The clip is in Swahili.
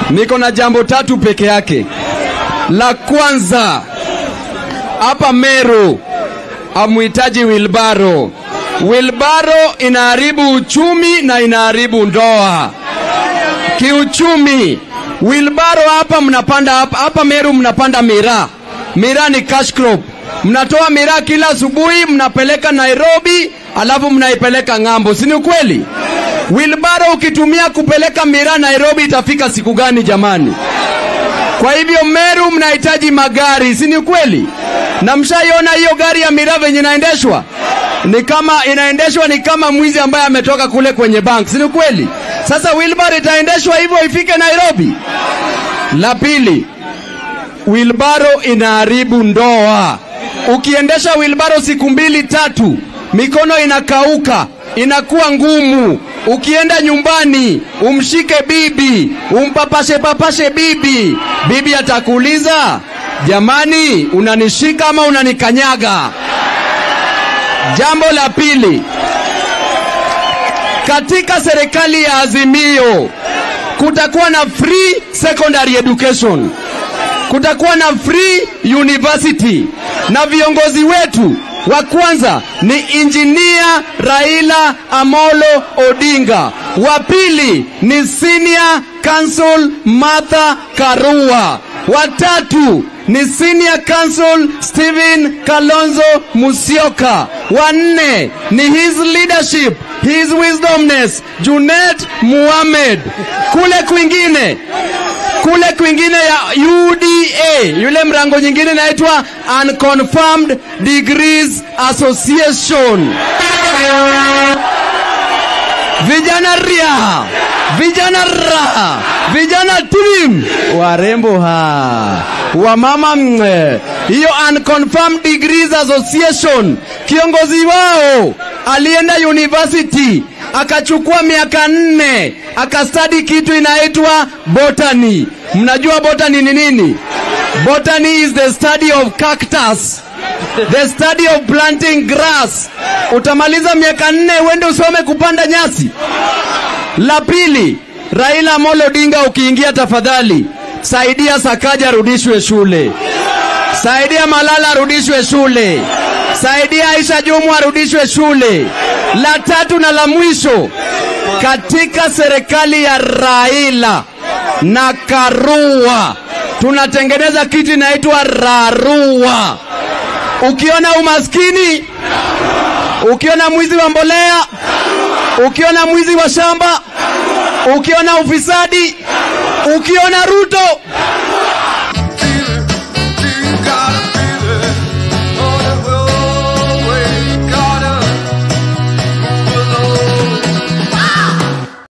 niko na jambo tatu peke yake. La kwanza, hapa Meru hamuhitaji wilbaro. Wilbaro inaharibu uchumi na inaharibu ndoa kiuchumi. Wilbaro hapa mnapanda hapa, hapa Meru mnapanda miraa. Miraa ni cash crop. Mnatoa miraa kila asubuhi, mnapeleka Nairobi, alafu mnaipeleka ng'ambo, si ni ukweli? Wilbaro ukitumia kupeleka miraa Nairobi itafika siku gani jamani? Kwa hivyo Meru mnahitaji magari, si ni ukweli? Na mshaiona hiyo gari ya miraa venye inaendeshwa? Ni kama inaendeshwa ni kama mwizi ambaye ametoka kule kwenye bank, si ni ukweli? Sasa wilbar itaendeshwa hivyo ifike Nairobi. La pili, wilbaro inaharibu ndoa. Ukiendesha wilbaro siku mbili tatu, mikono inakauka, inakuwa ngumu. Ukienda nyumbani umshike bibi, umpapashe papashe bibi, bibi atakuuliza jamani, unanishika ama unanikanyaga? Jambo la pili, katika serikali ya Azimio kutakuwa na free secondary education, kutakuwa na free university, na viongozi wetu wa kwanza ni injinia Raila Amolo Odinga, wa pili ni senior counsel Martha Karua, wa tatu ni senior counsel Stephen Kalonzo Musyoka, wa nne ni his leadership his wisdomness Junet Muhammad. Kule kwingine kule kwingine ya UDA, yule mrango nyingine inaitwa Unconfirmed Degrees Association. Vijana ria, vijana raha, vijana tim, warembo ha, wamama mwe. Hiyo Unconfirmed Degrees Association, kiongozi wao alienda university akachukua miaka nne akastadi kitu inaitwa botany. Mnajua botany ni nini? Botany is the study of cactus, the study of planting grass. Utamaliza miaka nne uende usome kupanda nyasi. La pili, Raila Amolo Odinga, ukiingia tafadhali saidia Sakaja arudishwe shule, saidia Malala arudishwe shule, saidia Aisha Jumwa arudishwe shule. La tatu na la mwisho, katika serikali ya Raila na Karua tunatengeneza kitu inaitwa Rarua. Ukiona umaskini, ukiona mwizi wa mbolea, ukiona mwizi wa shamba, ukiona ufisadi, ukiona Ruto,